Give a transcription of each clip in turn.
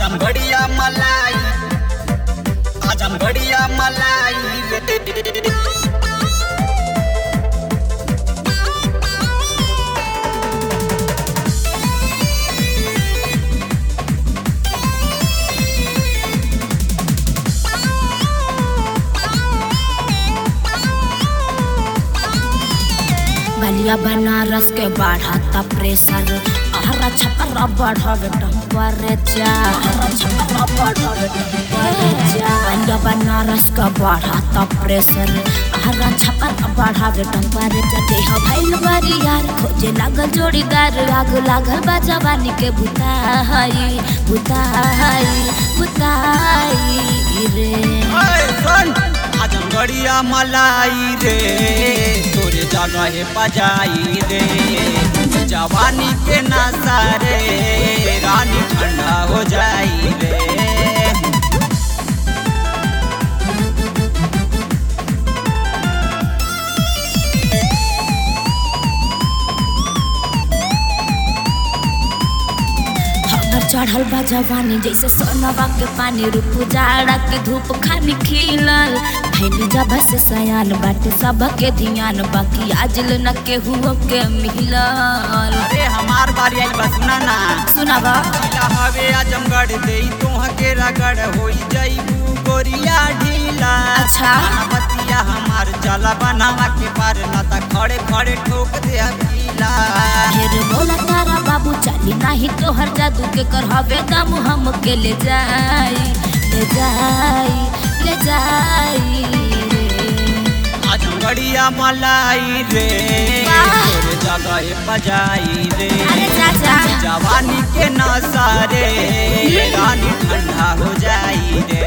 आजम बढ़िया मलाई आजम बढ़िया मलाई रे बलिया बनारस के बढ़ाता प्रेशर हरा छपरा बढ़ावे टेम्परेचर बलिया बनारस का बढ़ाता प्रेशर हरा छपरा बढ़ावे टेम्परेचर देह भइल बारी यार खोजे लागल जोड़ीदार आग लागल बा जवानी के बुताई बुताई बुताई रे ओए सुन आजम बढ़िया मलाई रे तोरे जगह बजाई रे जवानी के नशा रे रानी ठंडा हो जाई रे हमर चढ़ल बा जवानी जैसे सोनवा के पानी रूप जाड़ा के धूप खानी खिलल भैल जब से सयान बाटे सब के ध्यान बाकी आजल न केहू के मिलल अरे हमार बारी आई बस ना ना सुनावा ढीला हवे आजमगढ़ दे तोह के रगड़ होई जईबू गोरिया ढीला अच्छा। बतिया हमार चला बनावा के पार ना ता खड़े खड़े ठोक दे हकीला फिर बोला तारा बाबू चली नाही तोहर जादू के कर हवे दम हम के ले जाई ले जाई ले जाई रे। आजमगढ़िया मलाई रे वाह। तोरे जगह बजाई रे अरे चाचा जवानी के नशा रे रानी ठंडा हो जाई रे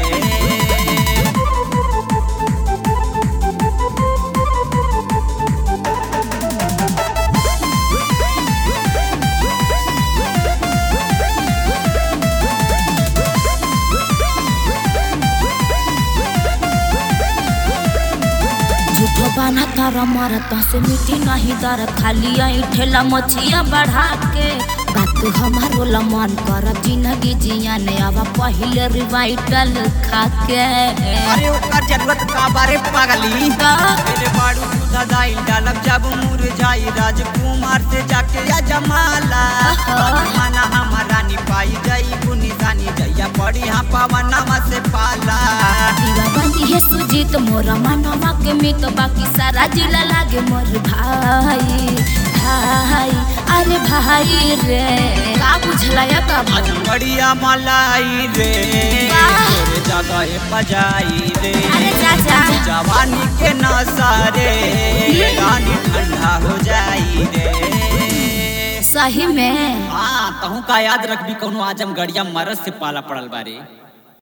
झूठो बाना तारा मारता से मिट्टी नहीं दर खाली आई ठेला मछिया बढ़ा के बात हमारो ला मन कर जिंदगी जिया ने आवा पहले रिवाइटल खा के अरे ओकर जरूरत का बारे पागली का? तेरे बाड़ू दूधा दाई डालब जब मुरझाई राजकुमार से जाके या जमाला माना हमारा निपाई जाई बुनिसानी जैया पड़ी हाँ पवनमा से पाला दीवा बंदी है सुजीत मोरा मनवा के मित बाकी सारा जिला लागे मोर भाई भाई अरे भाई रे का बुझला या बाबा आज बढ़िया मलाई रे वाह। तोरे जगह बजाई रे अरे चाचा जवानी के नशा रे रानी ठंडा हो जाई रे सही में हाँ तहू का याद रखबी कौनो आजम गड़िया मरद से पाला पड़ल बारे